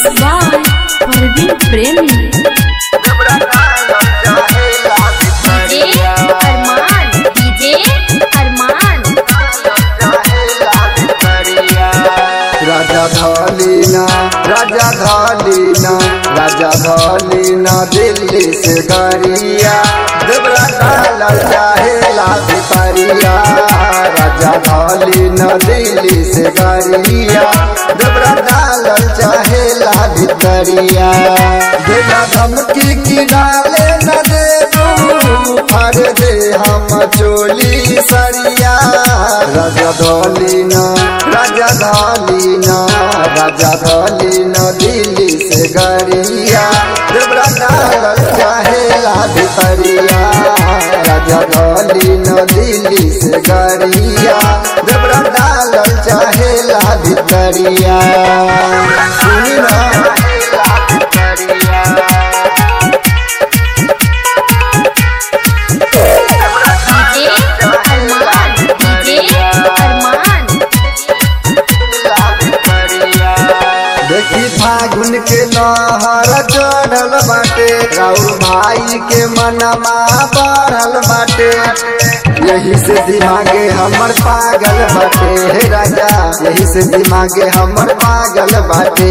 by Parveen Premi. DJ Arman, DJ Arman. राजा धलीना राजा धलीना राजा धलीना दिल्ली से गरिया देवरा डाला चाहेला भितरिया राजा धलीना दिल्ली से गरिया देवरा डाला चाहेला भितरिया देला धमकी की डाले न देबू फाड़ दे हम चोली सरिया राजा धलीना राजा धलीना राजा धलीना दिल्ली से गरिया देवरा डालल चाहेला भितरिया राजा धलीना दिल्ली से गरिया देवरा डालल चाहेला भितरिया सुनी ना DJ Arman, DJ Arman. देखी फागुन के लहर चढ़ल बाटे राउर भाई के मनमा बढ़ल बाटे यही से दिमागे हमर पागल बाटे हे राजा यही से दिमागे हमर पागल बाटे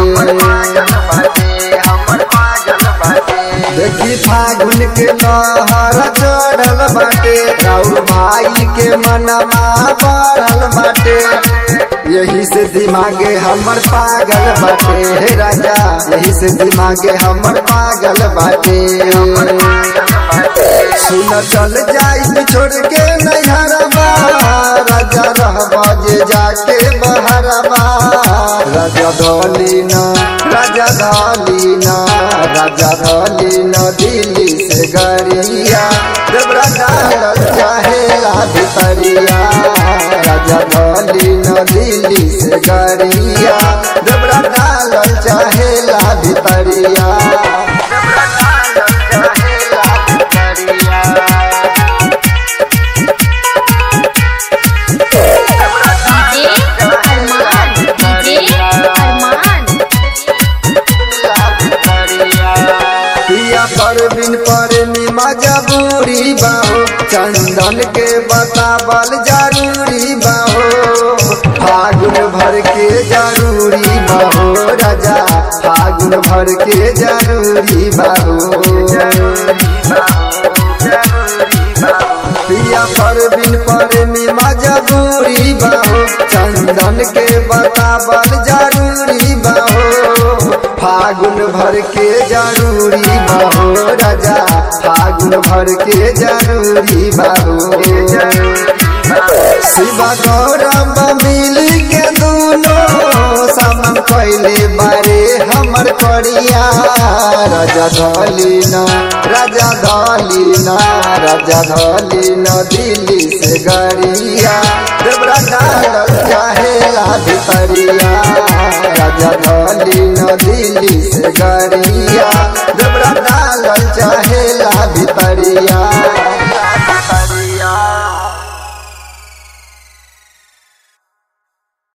देखी फागुन के लहर चढ़ल बाटे राउर भाई के मनमा बढ़ल बाटे यही से दिमागे हमर पागल बाटे हे राजा यही से दिमागे हमर पागल बाटे सुन चल जाई छोड़ के नैहरबा राजा रहबा जे जाके बहरबा राजा धलीना राजा धलीना राजा धलीना दिल्ली से गरिया देवरा डालल चाहेला भितरिया राजा धलीना दिल्ली से गरिया देवरा डालल चाहेला भितरिया DJ Arman, DJ Arman. पिया परवीन पर मजबूरी बाहो चंदन के बतावल जरूरी बाहो फागुन भर के जरूरी बाहो राजा फागुन भर के जरूरी बाहो पिया परवीन पर मजबूरी बाहो चंदन के बतावल जरूरी बाहो फागुन भर के जरूरी बाहो राजा फागुन भर के जरूरी बाहो शिवा गौरव मिल के दोनों समम पहले बारे हमर करिया राजा धलीना राजा धलीना राजा धलीना दिल्ली से गरिया देवरा डालल चाहेला भितरिया